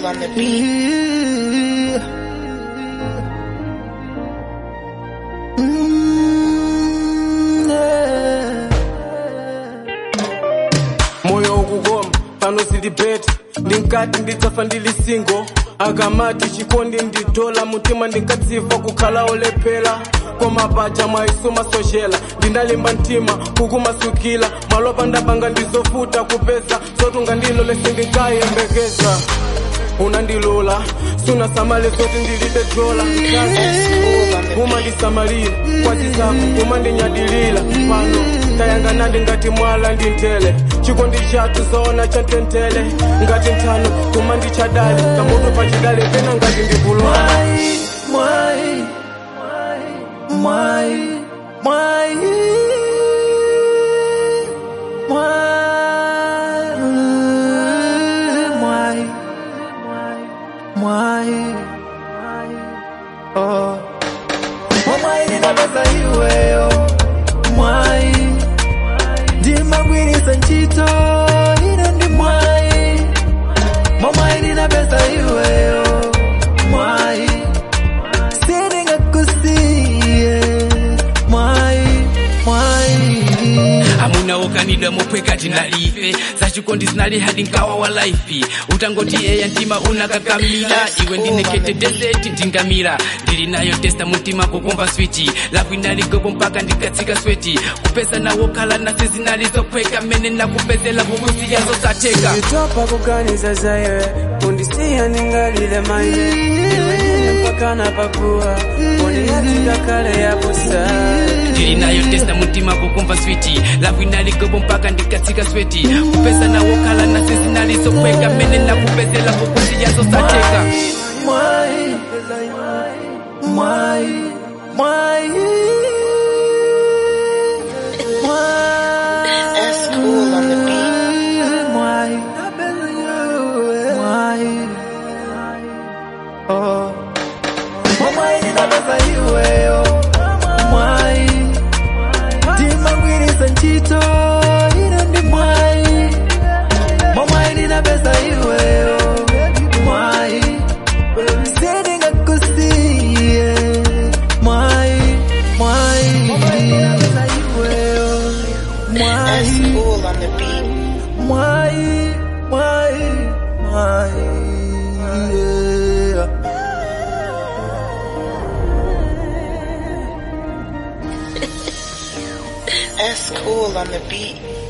on the beat. moyo ukugoma pano silibeti ndinkati ndidzafa ndili singo akamati chikondi nditola mutima ndinkatsifa kukhala olephera koma paja mwaisuma sochela ndinalimba mtima kukumasukila malopa ndapanga ndizofuta kupesa zotunga ndilo lese ndinkayembekeza unandilula sunasamale zoti ndilibe dola umandisamalira kwazizako umandinyadilira pano tayanganadi ngati mwala ndi ntele chikondi chathu zoona chantentele ngati nthano kumandichadali kamutu pachidale pena ngati ndikulwala Mwai, mwai, mwai, mwai, mwai, oh. Mwai ninapeza iweyo, mwai, ndimagwirisa ntchito, ine ndi mwai, mwai ninapeza iweyo, mwai, sindingakusiye, mwai, mwai. amuna wokanidwa mopweka tinalife zachikondi zinali hadi nkawa wa laifi utangoti eya mtima unakakamila iwe ndinekete deseti ndingamira ndili nayo testa mutima kukumva switi lavu inaligopo mpaka ndikatsika sweti kupesa nawokhala nasi zinalizophweka mene nakupezela kukusiyazo sateka nditopa kuganiza zaiwe kundisiya ningalile maine iwe ndine mpaka napakuwa undiyatika kale yabusa ndili nayo testa mutima kukumva switi lavu inaligopo mpaka ndikatsika sweti kupesa nawokhala nasi zinalizophweka mene nakupezela kukusiyazo sateka Mwai, mwai, mwai, That's cool on the beat. mwai, mwai, oh. Mwai ninapeza iweyo, mwai, ndimagwirisa ntchito, ine ndi mwai, mwai ninapeza iweyo, mwai, sindingakusiye, mwai, mwai, That's mwai, cool on the beat. mwai, mwai, mwai, yeah. That's cool on the beat.